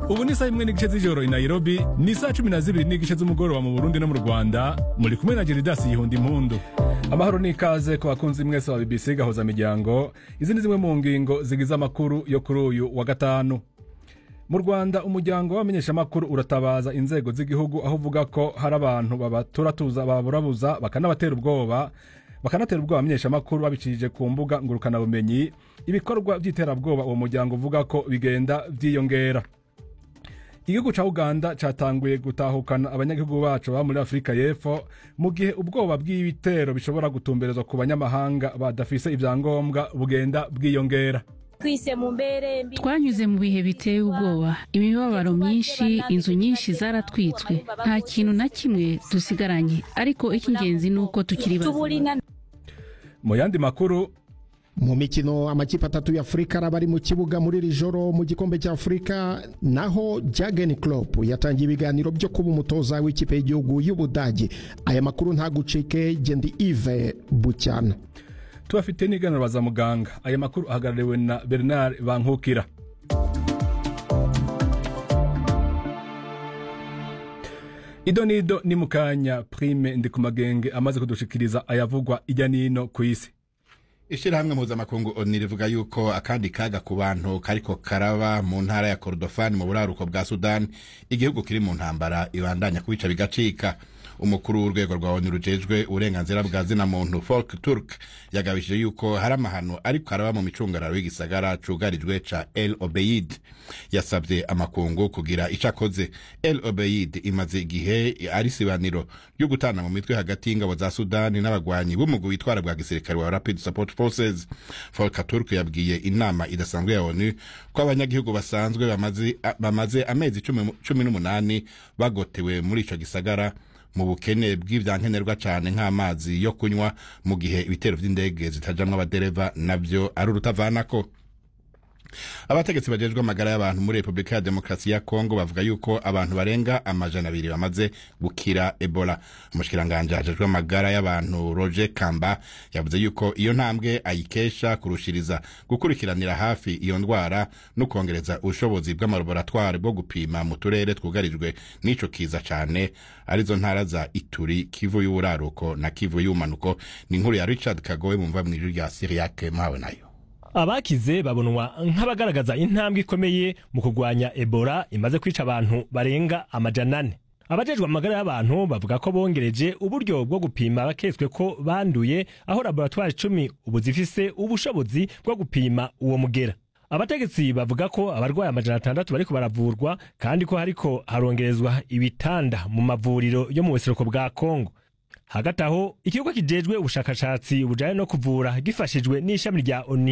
ubu ni saa imwe n'igice z'ijoro i nairobi ni saa cumi na zibiri n'igice z'umugoroba mu burundi no mu rwanda muri kumwe na geridasi yihunda impundu amahoro n'ikaze ku bakunzi mwese ba bbc gahoza miryango izi ni zimwe mu ngingo zigize amakuru yo kuri uyu wa gatanu mu rwanda umuryango w'abamenyeshamakuru uratabaza inzego z'igihugu aho uvuga ko hari abantu babaturatuza baburabuza bakanabatera ubwoba bakanatera ubwoba abamenyeshamakuru babicishije ku mbuga ngurukanabumenyi ibikorwa by'iterabwoba uwo muryango uvuga ko bigenda byiyongera igihugu cya uganda cyatanguye gutahukana abanyagihugu bacu baba muri afurika y'epfo mu gihe ubwoba bw'ibitero bishobora gutumberezwa ku banyamahanga badafise ibyangombwa bugenda bwiyongera twise mu mbere mbi twanyuze mu bihe biteye ubwoba imibabaro myinshi inzu nyinshi zaratwitswe nta kintu na kimwe dusigaranye ariko icy'ingenzi ni uko tukiri bazima tuburina mu yandi makuru mu mikino amakipe atatu ya afurika araba ari mu kibuga muri iri joro mu gikombe cya afurika naho jagen Klopp yatangiye ibiganiro byo kuba umutoza w'ikipe y'igihugu y'ubudage aya makuru ntagucike gendi ive bucyana tubafite n'iganiro za muganga aya makuru ahagarariwe na bernard bankukira ido n'ido ni mu kanya prime ndi ku magenge amaze kudushikiriza ayavugwa ijya n'ino ku isi ishyirahamwe mpuzamakungu oni rivuga yuko akandi kaga ku bantu kariko karaba mu ntara ya korodofani mu buraruko bwa sudani igihugu kiri mu ntambara ibandanya kubica bigacika umukuru w'urwego rwa oni rujejwe uburenganzira bwa zina muntu folk turk yagabishije yuko hari amahano ariko araba mu micungararo y'igisagara cugarijwe ca el obeid yasabye amakungu kugira ico akoze el obeid imaze igihe ari sibaniro ryo gutana mu mitwe hagati y'ingabo za sudani n'abagwanyi b'umugwi witwara bwa gisirikare wa rapid support forces folk turk yabwiye inama idasanzwe ya onu ko abanyagihugu basanzwe bamaze, bamaze amezi cumi, cumi n'umunani bagotewe muri ico gisagara mu bukene bw'ivyankenerwa cane nk'amazi yo kunywa mu gihe ibitero vy'indege zitajamwo abadereva navyo ari urutavanako abategetsi bajejwe amagara y'abantu muri repubulika ya demokarasi ya kongo bavuga yuko abantu barenga amajana abiri bamaze gukira ebola umushikiranganji hajejwe amagara y'abantu roger kamba yavuze yuko iyo ntambwe ayikesha kurushiriza gukurikiranira hafi iyo ndwara no kongereza ubushobozi bw'amalaboratwari bwo gupima mu turere twugarijwe n'ico kiza cane arizo ntara za ituri kivu y'uburaruko na kivu y'ubumanuko ni inkuru ya richard kagowe mu mva mw'ijuru rya siriyake mpawe nayo abakize babonwa nk'abagaragaza intambwe ikomeye mu kurwanya ebola imaze kwica abantu barenga amajana ane abajejwe amagara y'abantu bavuga ko bongereje uburyo bwo gupima abaketswe ko banduye aho laboratwari icumi ubu zifise ubushobozi bwo gupima uwo mugera abategetsi bavuga ko abarwayi amajana atandatu bariko baravurwa kandi ko hariko harongerezwa ibitanda mu mavuriro yo mu buseruko bwa kongo hagati aho ikigo kijejwe ubushakashatsi bujanye no kuvura gifashijwe n'ishami rya oni